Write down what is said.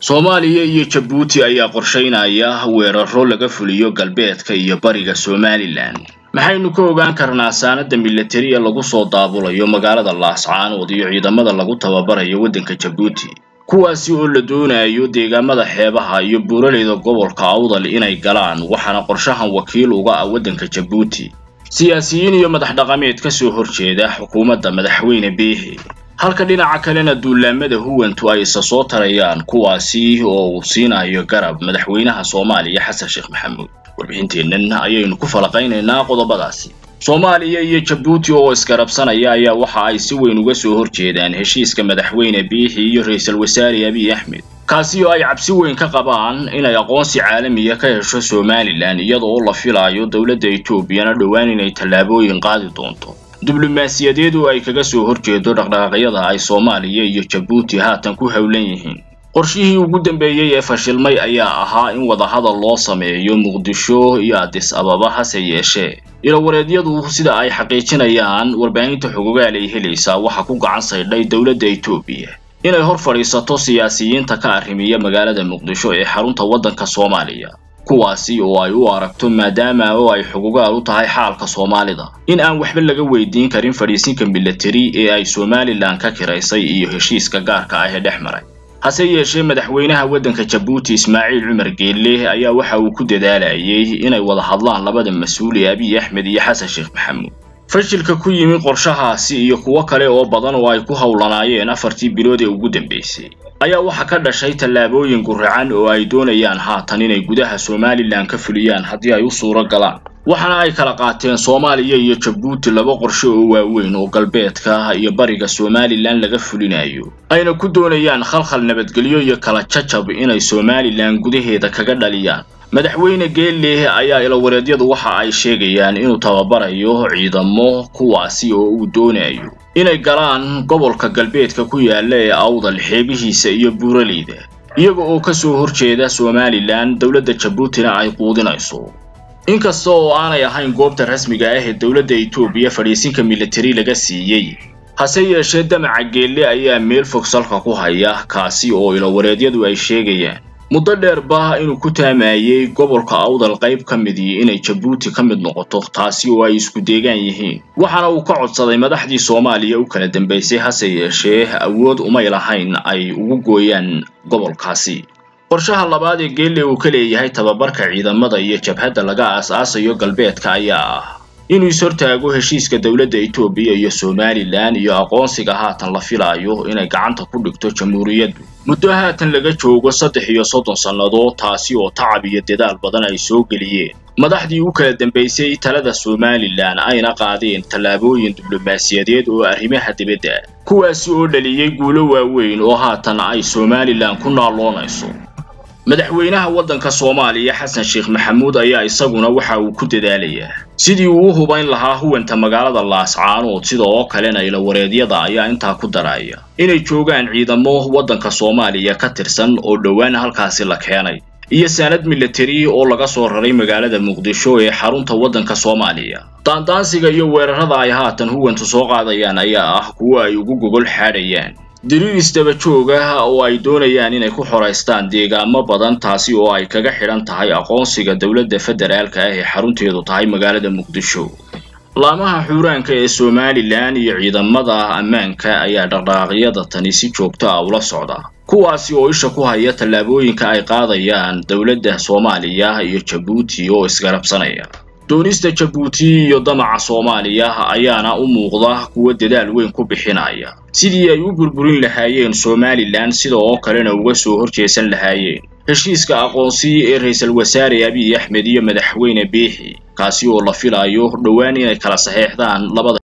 soomaaliya iyo jabuuti ayaa qorshaynaya weeraro laga fuliyo galbeedka iyo bariga somalilan maxaynu ka ogaan karnaa saanada milatari ee lagu soo daabulayo magaalada laascaanood iyo ciidamada lagu tababarayo waddanka jabuuti kuwaasi oo la doonayo deegaamada xeebaha iyo buuraleyda gobolka awdal inay galaan waxaana qorshahan wakiil uga ah waddanka jabuuti siyaasiyiin iyo madax dhaqameed ka soo horjeeda xukuumadda madaxweyne biixi halka dhinaca kalena duulaamada huwantu ay isa soo tarayaan kuwaasi oo uu siinayo garab madaxweynaha soomaaliya xasan sheekh maxamuud warbixinteennan ayaynu ku falaqaynaynaa qodobadaasi soomaaliya iyo jabuuti oo isgarabsanaya ayaa waxa ay si weyn uga soo horjeedaan heshiiska madaxweyne biixi iyo ra-iisul wasaare abiy axmed kaasi oo ay cabsi weyn ka qabaan inay aqoonsi caalamiya ka hesho somalilan iyada oo la filaayo dowladda etoobiyana dhowaan inay tallaabooyin qaadi doonto diblomaasiyadeed oo ay kaga soo horjeedo dhaqdhaqaaqyada ay soomaaliya iyo jabuuti haatan ku howlan yihiin qorshihii ugu dambeeyey ee fashilmay ayaa ahaa in wadahadal loo sameeyo muqdisho iyo adis ababa hase yeeshee ilawareedyadu sida ay xaqiijinayaan warbaahinta xogogaal ay helaysaa waxa ku gacan saydhay dowladda etoobiya inay hor fadhiisato siyaasiyiinta ka arrimiya magaalada muqdisho ee xarunta waddanka soomaaliya kuwaasi oo ay u aragto maadaama oo ay xugugaal u tahay xaalka soomaalida in aan waxba laga weydiin karin fadhiisinka milatari ee ay somalilan ka kiraysay iyo heshiiska gaarka ah ee dhex maray hase yeeshee madaxweynaha waddanka jabuuti ismaaciil cumar geelle ayaa waxa uu ku dadaalayay inay wada hadlaan labada mas-uul ee abiy axmed iyo xasan sheekh maxamuud fashilka ku yimi qorshahaasi iyo kuwo kale oo badan oo ay ku howlanaayeen afartii bilood ee ugu dambeysay ayaa waxaa ka dhashay tallaabooyin guracan oo ay doonayaan haatan inay gudaha somalilan ka fuliyaan haddii ay u suuro galaan waxaana ay kala qaateen soomaaliya iyo jabuuti laba qorshe oo waaweyn oo galbeedka iyo bariga somalilan laga fulinayo ayna ku doonayaan khalkhal nabadgelyo iyo kala jajab inay somalilan gudaheeda kaga dhaliyaan madaxweyne geelle ayaa ilawareedyadu waxa ay sheegayaan inuu tababarayo ciidamo kuwaasi oo uu doonayo inay galaan gobolka galbeedka ku yaala ee awdal xeebihiisa iyo buuraleyda iyaga oo ka soo horjeeda somalilan dowladda jabuutina ay quudinayso inkasta oo aanay ahayn goobta rasmiga ah ee dowladda etoobiya fadhiisinka milatari laga siiyey hase yeeshee damaca geelle ayaa meel fog salka ku haya kaasi oo ilawareedyadu ay sheegayaan muddo dheerba inuu ku taamayey gobolka awdal qayb ka midii inay jabuuti ka mid noqoto taasi oo ay isku deegaan yihiin waxaana uu ka codsaday madaxdii soomaaliya u kala dambaysay hase yeeshee awood umay lahayn ay ugu gooyaan gobolkaasi qorshaha labaad ee geelle uu ka leeyahay tababarka ciidamada iyo jabhadda laga aas-aasayo galbeedka ayaa ah inuu is-hortaago heshiiska dowladda etoobiya iyo somalilan iyo aqoonsiga haatan la filaayo inay gacanta ku dhigto jamhuuriyaddu muddo haatan laga joogo saddex iyo soddon sannadood taasi oo tacab iyo dadaal badan ay soo geliyeen madaxdii u kala dambaysay talada somalilan ayna qaadeen tallaabooyin diblomaasiyadeed oo arrimaha dibadda kuwaasi oo dhaliyey guulo waaweyn oo haatan ay somalilan ku naalloonayso madaxweynaha waddanka soomaaliya xasan sheekh maxamuud ayaa isaguna waxa uu ku dadaalayaa sidii uu u hubayn lahaa huwanta magaalada laascaanood sida oo kalena ilawareedyada ayaa intaa ku daraya inay joogaan ciidamo waddanka soomaaliya ka tirsan oo dhowaan halkaasi la keenay iyo saanad milatari oo laga soo raray magaalada muqdisho ee xarunta waddanka soomaaliya daandaansiga iyo weerarada ay haatan huwantu soo qaadayaan ayaa ah kuwo ay ugu gogol xaadhayaan diriir isdaba joog ah oo ay doonayaan inay ku xoraystaan deegaamo badan taasi oo ay kaga xidhan tahay aqoonsiga dowladda federaalka ah ee xarunteedu tahay magaalada muqdisho laamaha xuuraanka ee somalilan iyo ciidamada ammaanka ayaa dhaqdhaqaaqyada tani si joogto ah ula socda kuwaasi oo isha ku haya tallaabooyinka ay qaadayaan dowladda soomaaliya iyo jabuuti oo isgarabsanaya doonista jabuuti iyo damaca soomaaliya ayaana u muuqda kuwo dadaal weyn ku bixinaya sidii ay u burburin lahaayeen somalilan sida oo kalena uga soo horjeesan lahaayeen heshiiska aqoonsi ee ra-iisul wasaare abiy axmed iyo madaxweyne biixi kaasi oo la filayo dhowaan inay kala saxeexdaan labada